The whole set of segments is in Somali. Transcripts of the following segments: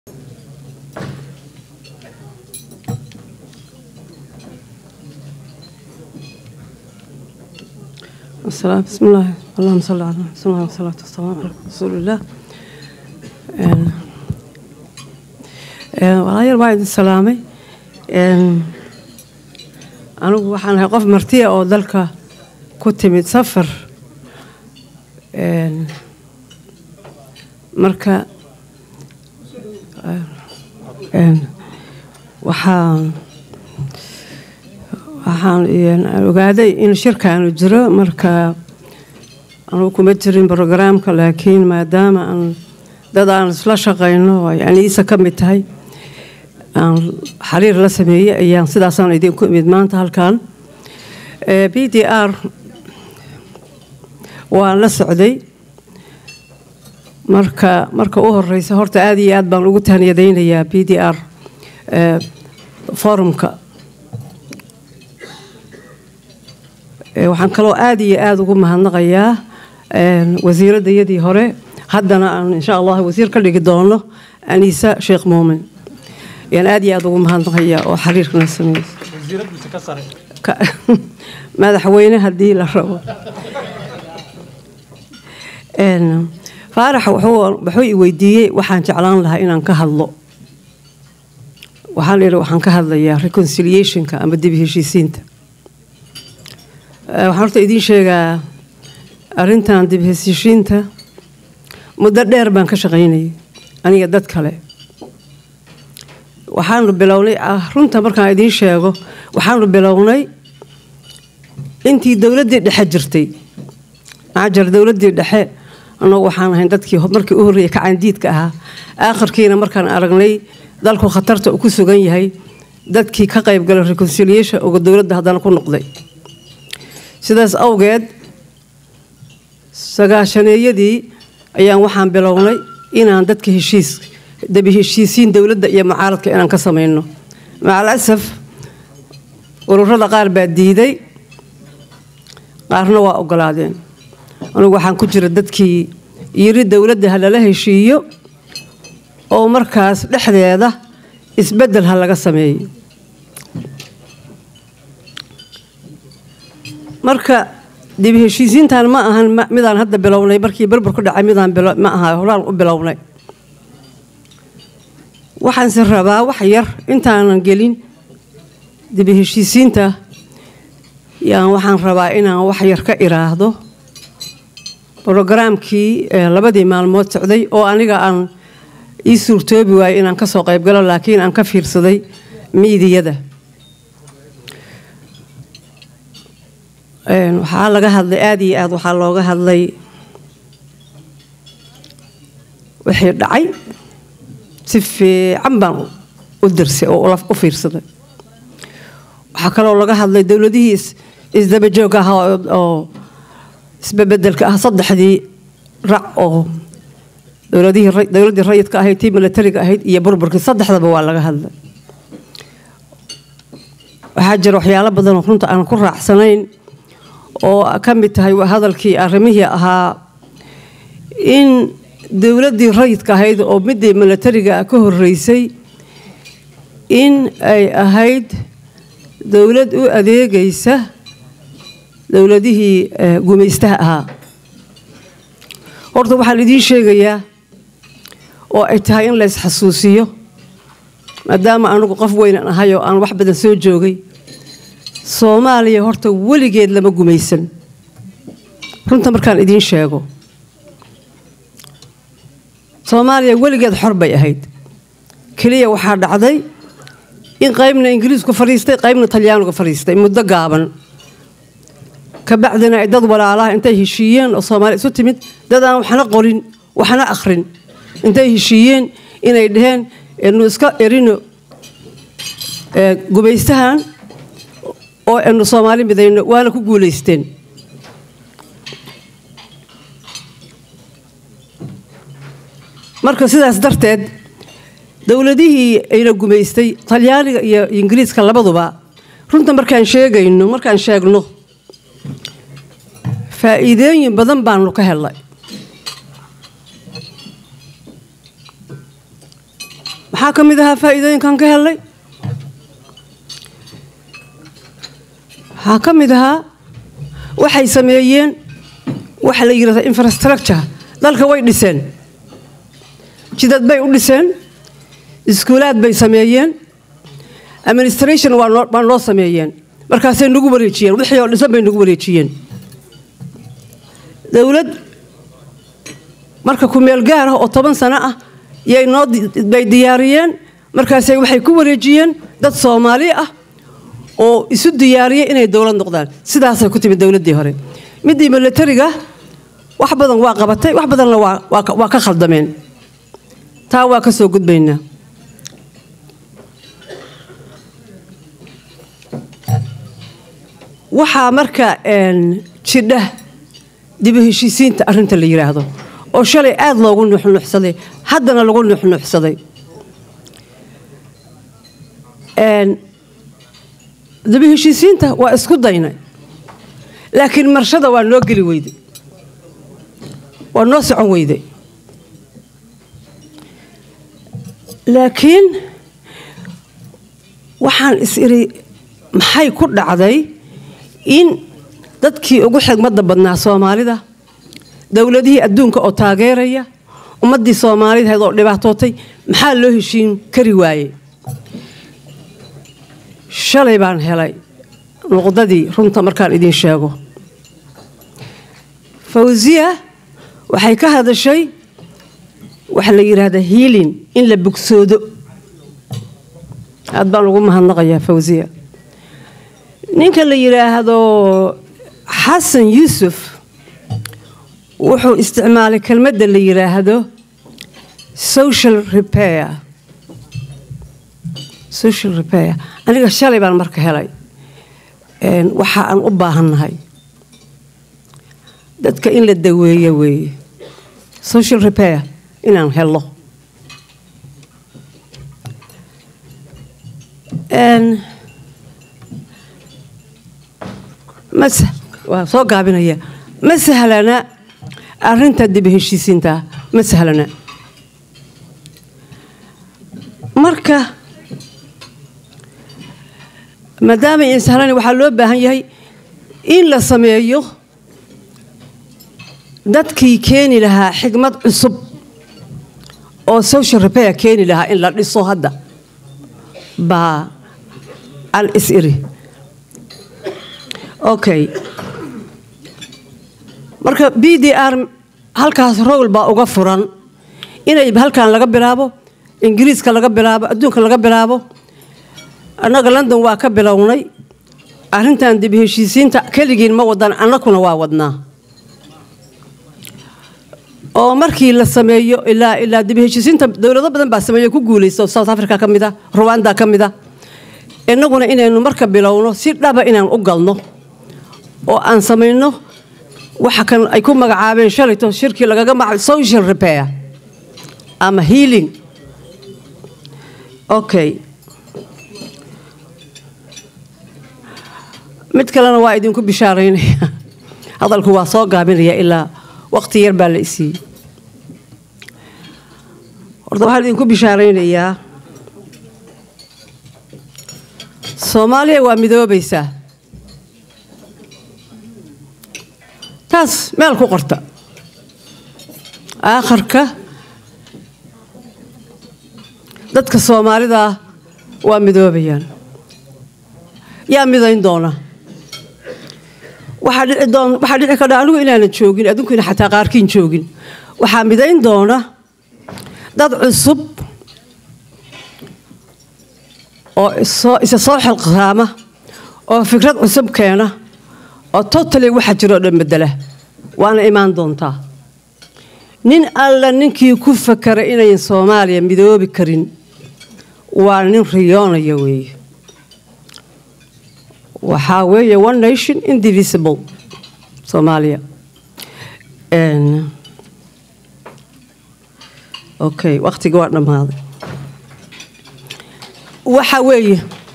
السلام بسم الله اللهم صل على بسم الله والصلاة والسلام على رسول الله Een, een, walaalayaal waa idin salaamay Een, anigu waxaan ahay qof martiya oo dalka ku timid safar Een, marka een, waxaan waxaan een, ogaaday in shirkaanu jiro marka anugu kuma jirin brogaraamka laakiin maadaama aan dad aan isla shaqayno oo ay aniisa ka mid tahay aan xiriir la sameeyey ayaan sidaasaan idinku imid maanta halkan b d r waan la socday marka marka u horeysa horta aad iyo aad baan ugu tahniyadaynayaa b d r forumka waxaan kaloo aad iyo aada ugu mahadnaqayaa wasiiraddayadii hore haddana aan insha allah wasiir ka dhigi doono aniisa sheekh muumin ayaan aad iyo aada ugu mahadnaqayaa oo xiriirkana sameeyey madaxweyne haddii la rabo faarax wuxuu i weydiiyey waxaan jeclaan lahaa inaan ka hadlo waxaan idhi waxaan ka hadlayaa reconciliationka ama dib heshiisiinta waxaan horta idiin sheegaa arrintan dib heshiishiinta muddo dheer baan ka shaqaynayay aniga dad kale waxaanu bilownay runta markaan idiin sheego waxaanu bilownay intii dowladdii dhexe jirtay maxaa jira dowladdii dhexe annagu waxaan ahayn dadkii markii u horreeyay kacaandiidka ahaa aakhirkiina markaan aragnay dalku khatarta uu ku sugan yahay dadkii ka qaybgalay reconciliation uga dowladda haddana ku noqday sidaas awgeed sagaashaneeyadii ayaan waxaan bilownay inaan dadka heshiis dabi heshiisiin dowladda iyo mucaaradka inaan ka samayno macal asaf ururada qaar baa diiday qaarna waa ogolaadeen anugu waxaan ku jira dadkii yiri dowladda ha lala heshiiyo oo markaas dhexdeeda isbeddel ha laga sameeyo marka dib heshiisiintan ma ahan midaan hadda bilownay markii berber ku dhacay midaan ma aha horaan u bilownay waxaanse rabaa wax yar intaanan gelin dib heshiisiinta yaan waxaan rabaa inaan wax yar ka iraahdo brogaraamkii labadii maalmood socday oo aniga aan ii suurtoobi waayey inaan ka soo qaybgalo laakiin aan ka fiirsaday miidiyada waxaa laga hadlay aada iyo aad waxaa looga hadlay wixii dhacay si fiican baan u dirsay oo u fiirsaday waxaa kaloo laga hadlay dowladihii isdabajoog ah oo isbabedelka ah saddexdii rac oo dowladdii rayidka ahayd tii milatariga ahayd iyo burburkii saddexdaba waa laga hadlay waxaa jira waxyaalo badan oo runta aan ku raacsanayn oo ka mid tahay hadalkii arrimihii ahaa in dowladdii rayidka ahayd oo midii milatariga ka horeysay in ay ahayd dowlad u adeegaysa dowladihii gumaystaha ahaa horta waxaan idiin sheegayaa oo ay tahay in la ysxasuusiyo maadaama anugu qof weynan ahay oo aan wax badan soo joogay soomaaliya horta weligeed lama gumaysan runta markaan idiin sheego soomaaliya weligeed xor bay ahayd keliya waxaa dhacday in qaybna ingiriisku fadhiistay qaybna talyaanigu fadhiistay muddo gaaban kabacdina ay dad walaalaha intay heshiiyeen oo soomaaliya isu timid dad aan waxna qorin waxna akhrin intay heshiiyeen inay dhaheen enu iska erino gumaystahan oo anu soomaali midayno waana ku guulaysteen marka sidaas darteed dowladihii ayna gumaystay talyaaniga iyo ingiriiska labaduba runta markaan sheegayno markaan sheegno faa'iidooyin badan baanu ka helnay maxaa ka mid ahaa faa'iidooyinkan ka helnay waxaa ka mid ahaa waxay sameeyeen waxa la yidhahda infrastructure dalka way dhiseen jidad bay u dhiseen iskuulaad bay sameeyeen administration waa noo waa noo sameeyeen markaasay nagu wareejiyeen wixii oo dhisan bay nagu wareejiyeen dowlad marka ku-meel gaar ah oo toban sano ah yay noo bay diyaariyeen markaasay waxay ku wareejiyeen dad soomaali ah oo isu diyaariyay inay dowlad noqdaan sidaasay ku timid dowladdii hore midii milatariga wax badan waa qabatay wax badanna waa ka khaldameen taa waa ka soo gudbaynaa waxaa marka jidha dibu heshiisiinta arrinta la yidhaahdo oo shalay aad loogu nuuxnuuxsaday haddana lagu nuuxnuuxsaday dibu heshiisiinta waa isku daynay laakiin marshada waa noo geli weyday waa noo socon weyday laakiin waxaan is iri maxay ku dhacday in dadkii ugu xigmadda badnaa soomaalida dowladihii adduunka oo taageeraya ummaddii soomaalidahayd oo dhibaatootay maxaa loo heshiin kari waayey shalay baan helay nuqdadii runta markaan idiin sheego fawsiya waxay ka hadashay waxa la yidhaahdaa hiilin in la bogsoodo aad baan ugu mahadnaqayaa fawsiya ninka la yidhaahdo xasan yuusuf wuxuu isticmaalay kelmadda la yidhaahdo social repair social repair aniga shalay baan marka helay waxa aan u baahannahay dadka in la daweeyo weeye social repair inaan helo waa soo gaabinaya ma sahlana arinta dib heshiisiinta ma sahlana marka maadaama ay sahlan waxaa loo baahan yahay in la sameeyo dadkii keeni lahaa xigmad cusub oo social repair keeni lahaa in la dhiso hadda baa aan is iri okay marka b d r halkaas rowl baa uga furan inay halkan laga bilaabo ingiriiska laga bilaabo adduunka laga bilaabo annaga london waa ka bilownay arrintan dib heshiisiinta keligiin ma wadan annakuna waa wadnaa oo markii la sameeyo ilaa ilaa dib heshiisiinta dowlado badan baa sameeyo ku guulaysto south africa ka mid a ruwanda ka mid a innaguna inaynu marka bilowno si dhaba inaan u galno oo aan samayno waxa kan ay ku magacaabeen shalayto shirkii lagaga maca social repair ama healing okay mid kalena waa idinku bishaaraynaya hadalku waa soo gaabinaya ilaa waqti yar baa la isiiyey horta waxaan idinku bishaaraynayaa soomaaliya waa midoobaysaa taas meel ku qorta aakharka dadka soomaalidaa waa midoobayaan yaa midayn doona waxaa dhici kadha anigu inaanan joogin addunkuna xataa qaarkiin joogin waxaa midayn doona dad cusub oo isa soo xilqaama oo fikrad cusub keena oo totally waxa jiroo dhan bedela waana imaan doontaa nin alla ninkii ku fakara inayn soomaaliya midoobi karin waa nin riyoonaya weeye waxaa weeye one nation indivisible soomaaliya okay wakhtiga waa dhammaaday waxaa weeye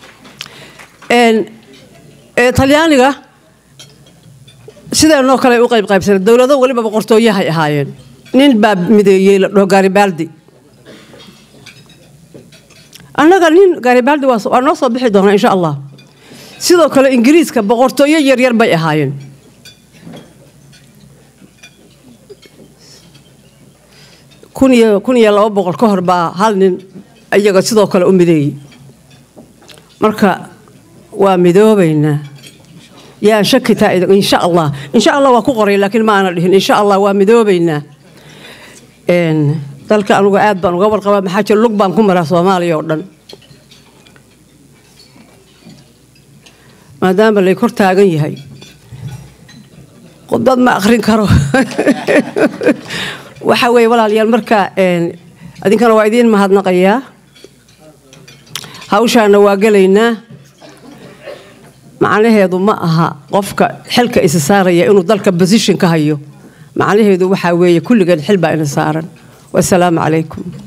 talyaaniga sideenoo kale u qayb qaybsana dowlado weliba boqortooyahay ahaayeen nin baa mideeyey la dhaho garibaldi annaga nin garibaldi waa waa noo soo bixi doonaa insha allah sidoo kale ingiriiska boqortooyo yaryar bay ahaayeen kun iyo kun iyo laba boqol ka hor baa hal nin iyaga sidoo kale u mideeyey marka waa midoobaynaa yaan shaki taa idin insha allah insha allah waa ku qoray laakiin ma aana dhihin insha allah waa midoobaynaa Een, dalka anugu aad baan uga warqabaa maxaa jira lug baan ku maraa soomaaliya oo dhan maadaama lay kor taagan yahay khudbad ma akhrin karo waxa weeye walaalayaal marka een, adinkana waa idiin mahadnaqayaa hawshaana waa gelaynaa macnaheedu ma aha qofka xilka isa saaraya inuu dalka position ka hayo macnaheedu waxaa weeye kulligeen xil baa ina saaran wasalaamu calaykum